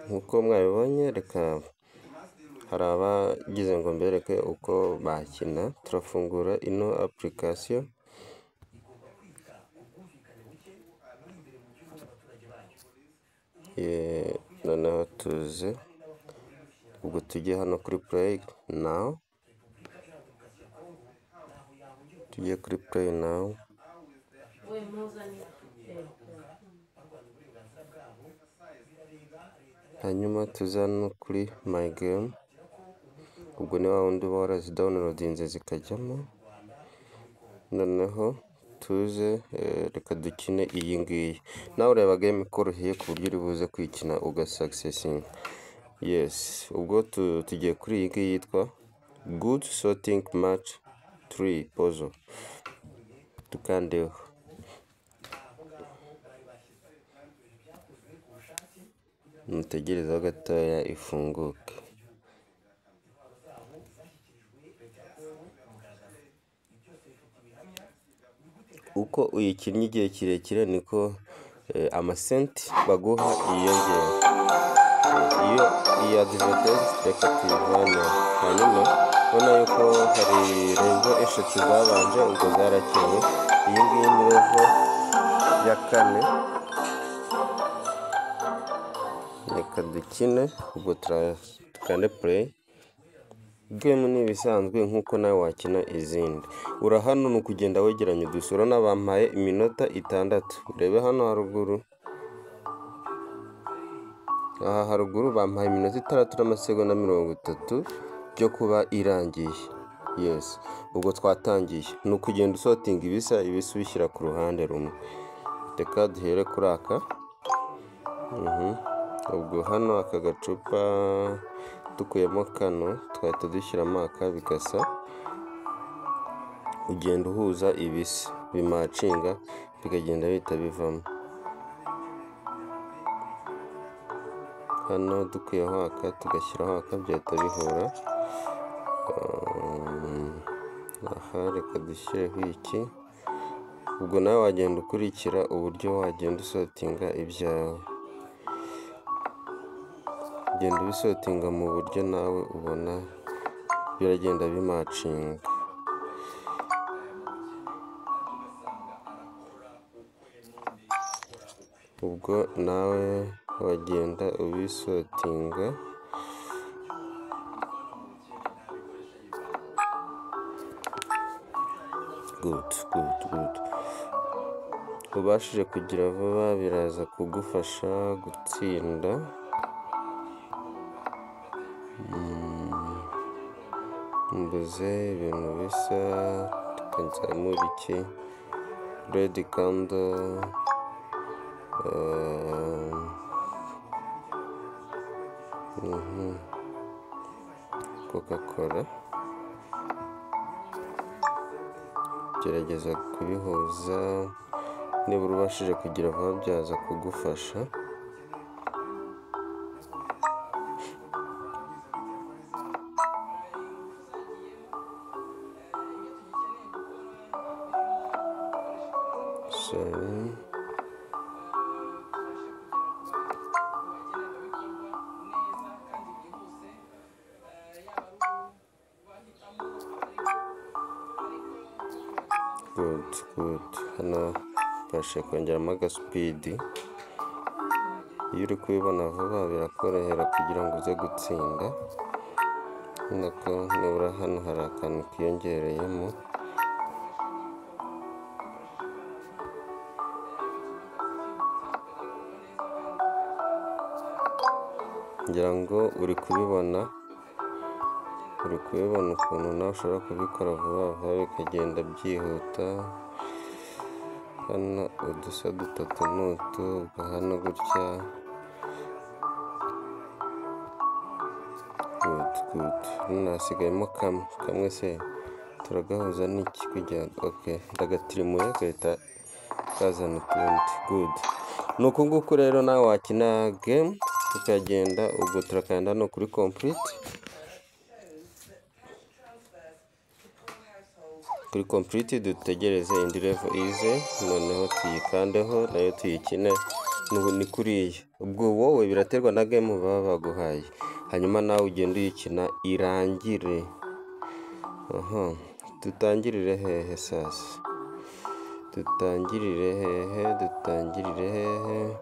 Nk'uko mwabibonye reka hari abagize ngo mbereke uko bakina, turafungura ino apurikasiyo, noneho tuze ubwo tujye hano kuri pureyi nawu, tujye kuri pureyi nawu. hanyuma tuze hano kuri mayi gemu, ubwo ni wa wundi uba warazidawunirodinze zikajyamo, noneho tuze reka dukine iyi ngiyi, nawe ureba gemu ikoroheye ku buryo uri buze kuyikina ugasakisesinga, yesi ubwo tugiye kuri iyi ngiyi yitwa gudu sotingi maci turi pozo, dukandeho. mutegerezeho gatoya ifunguke uko uyikinnye igihe kirekire niko eh, amasenti baguha yiyongera iyo iyi adivatezi reka tuyivane hanyuma ubona yuko hari revo eshatu zabanje ubwo zarakewe iyi ngiyi ni revo ya kane reka dukine ubwo dukande pureyi gemu ni ibisanzwe nk'uko nawe wakina izindi ura hano ni ukugenda wegeranya udusura n'abampaye iminota itandatu urebe hano haruguru aha haruguru bampaye iminota itandatu n'amasegonda mirongo itatu byo kuba irangiye yesi ubwo twatangiye ni ukugenda usotinga ibisa ibisa ubishyira ku ruhande rumwe reka duhere kuri aka Mhm. ubwo hano aka gacupa dukuyemo kano twahita dushyiramo aka bigasa ugenda uhuza ibisa bimacinga bikagenda bihita bivamo hano dukuyeho aka tugashyiraho aka byahita bihura Um, aha reka dushyireho iki ubwo nawe wagenda ukurikira uburyo wagenda usotinga ibyawe genda ubisotinga mu buryo nawe ubona biragenda bimacinga ubwo nawe wagenda ubisotinga good good good ubashije kugira vuba biraza kugufasha gutsinda mbuze ibintu bisa tukazamura iki redi kando coca cola gerageza kubihuza nibura ubashije kugira vuba byaza kugufasha sorry good good hano mbashe kongeramo agasipidi iyo uri kubibona vuba birakorohera kugira ngo uze gutsinda urabona ko nibura hano hari akantu kiyongereyemo ngira ngo uri kubibona uri kubibona ukuntu nawe ushobora kubikora vuba vuba bikagenda byihuta hano udusa dutatu n'utu ubwo hano gutya gudu gudu hano hasigayemo kamwe kamwe se turagahuza n'iki kugira ngo oke ndagatirimuye gahita kazana utundi gudu ni uku nguku rero nawe wakina gemu tukagenda ubwo turakanda hano kuri kompuriti kuri kompuriti dutegereze indi revo ize noneho tuyikandeho nayo tuyikine Nubu ni kuriya ubwo wowe biraterwa na gemu baba baguhaye hanyuma nawe ugenda uyikina irangire aha dutangirire hehe sasa dutangirire hehe dutangirire hehe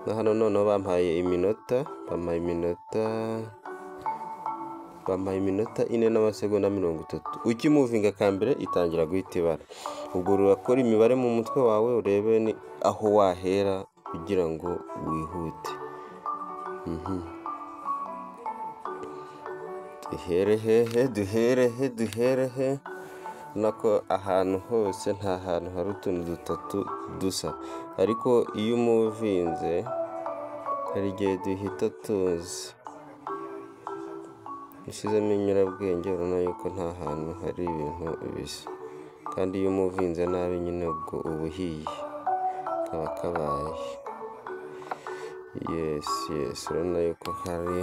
na hano noneho bampaye iminota bampaye iminota bampaye iminota ine n'amasegonda mirongo itatu ukimuvinga ka mbere itangira guhita ibara ubwo urakora imibare mu mutwe wawe urebe ni aho wahera kugira ngo wihute Mhm. duhere hehe duhere he duhere he nako ahantu hose nta hantu hari utuntu dutatu dusa ariko iyo umuvinze hari igihe duhita tuzi usizemo inyurabwenge urabona yuko nta hantu hari ibintu bisa kandi iyo umuvinze nabi nyine ubwo uba uhiye kaba kabaye yesi yesi urabona yuko hari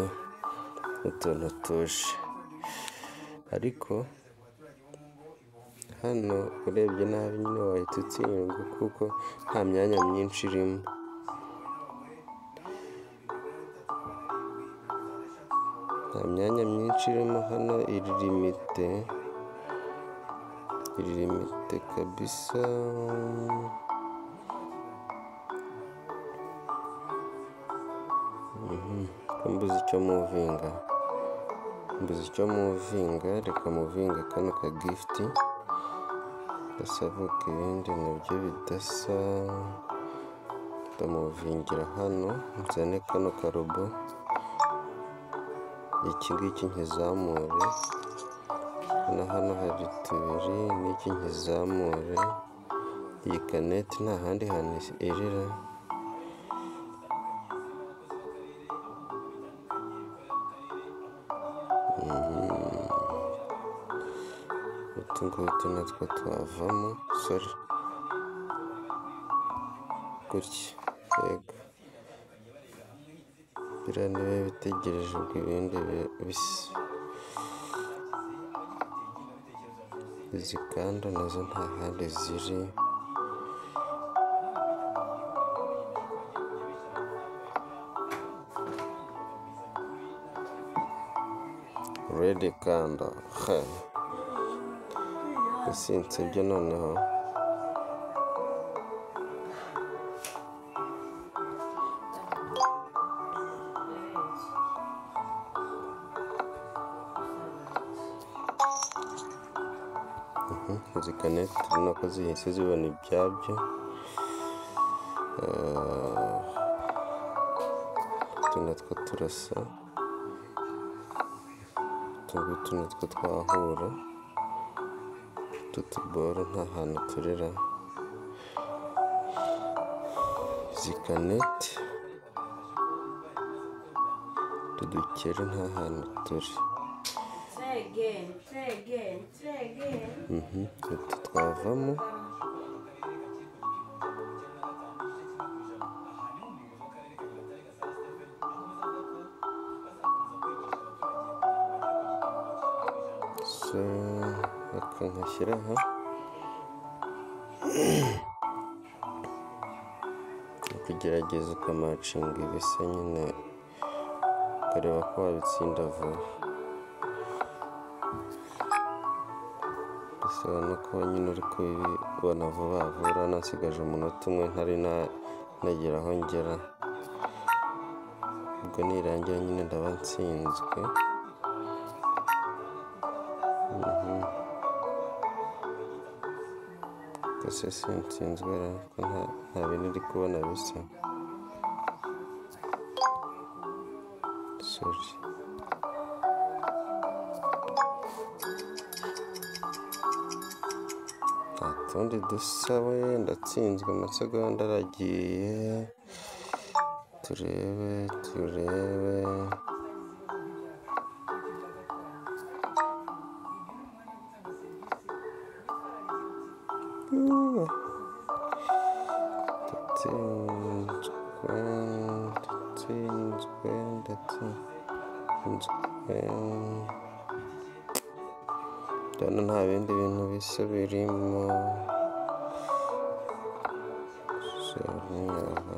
utuntu tuje ariko hano urebye nabi nyine wahita utsindwa kuko nta myanya myinshi irimo nta myanya myinshi irimo hano iririmite iririmite kabisa Mhm. mbuze icyo muvinga mbuze icyo muvinga reka muvinga kano ka gifuti gasabuka ibindi nabyo bidasa ndamuvingira hano nzane kano karobo iki ngiki nkizamure na hano hari tubiri n'iki nkizamure iyi kaneti nta handi hantu irira utu ngutu natwo twavamo sore gutya yego biriya ni biba bitegereje ubwo ibindi bi- bisa izi kanda nazo nta handi ziri redi kanda he usinze ibyo noneho Mhm, izi kaneti urabona ko zihise zibona ibyabyo Eh, utu natwo turasa utu ngutu natwo twahura utu tuboro nta hantu turira izi kaneti utu dukere nta hantu turi Say again, say again, say again. Mhm, utu twavamo so aka nkashyira aha kugerageza ukamacinga ibisa nyine ukareba ko wabitsinda vuba bisobanura ko nyine uri kubibona vuba vuba uranasigaje umunota umwe ntari na- nagera aho ngera ubwo nirangira nyine ndaba nsinzwe gusa sinsinzwe ariko nta- nta bintu uri kubona bisa sorry nta tundi dusa we ndatsinzwe amasegonda aragiye turebe turebe ndatsinzwe ndatsinzwe ndatsinzwe ndabona nta bindi bintu bisa birimo sorry aha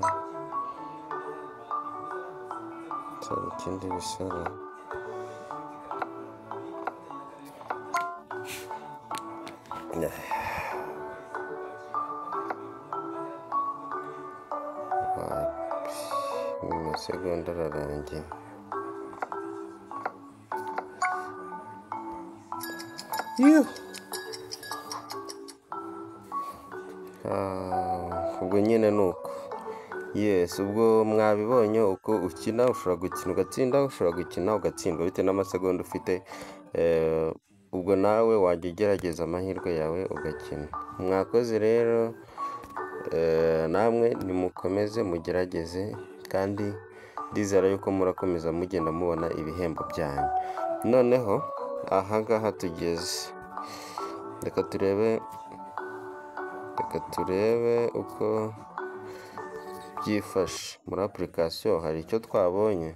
atari ikindi bisaba ni masegonda ararangiye Yuh! Ah, ubwo nyine ni uko yesi ubwo mwabibonye uko ukina ushobora gukina ugatsinda ushobora gukina ugatsindwa bitewe n'amasegonda ufite Eh, ubwo nawe wajya ugerageza amahirwe yawe ugakina mwakoze rero Eh, namwe nimukomeze mugerageze kandi ndizera yuko murakomeza mugenda mubona ibihembo byanyu noneho ahangaha tugeze reka turebe reka turebe uko byifashe muri apurikasiyo hari icyo twabonye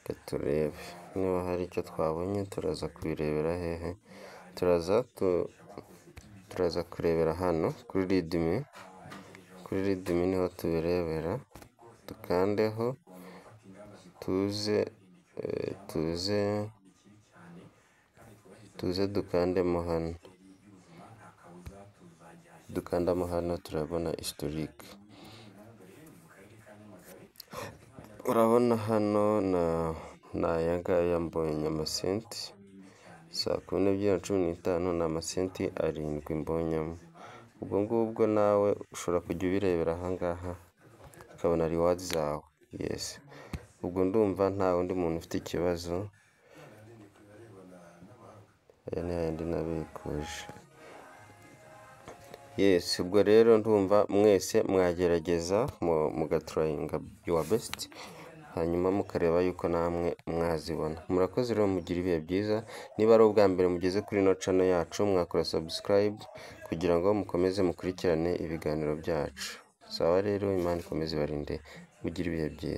reka turebe niba hari icyo twabonye turaza kubirebera hehe turaza tu- turaza kurebera hano kuri ridimi kuri ridimi niho tubirebera dukandeho tuze eh, tuze tuze dukandemo hano dukandamo hano turabona historique urabona hano na ni aya ngaya mbonye amasenti saa kumi n'ebyiri na cumi n'itanu ni amasenti arindwi mbonyemo ubwo ngubwo nawe ushobora kujya ubirebera ahangaha ukabona riwadi zawe yesi ubwo ndumva nta wundi muntu ufite ikibazo aya ni yayandi nabikuje yesi ubwo rero ndumva mwese mwagerageza mu- mugaturayinga yuwa besiti hanyuma mukareba yuko namwe mwazibona murakoze rero mugira ibihe byiza niba ari ubwa mbere mugeze kuri ino cano yacu mwakora sabusikarayibu kugira ngo mukomeze mukurikirane ibiganiro byacu sawa rero imana ikomeze ibarinde mugire ibihe byiza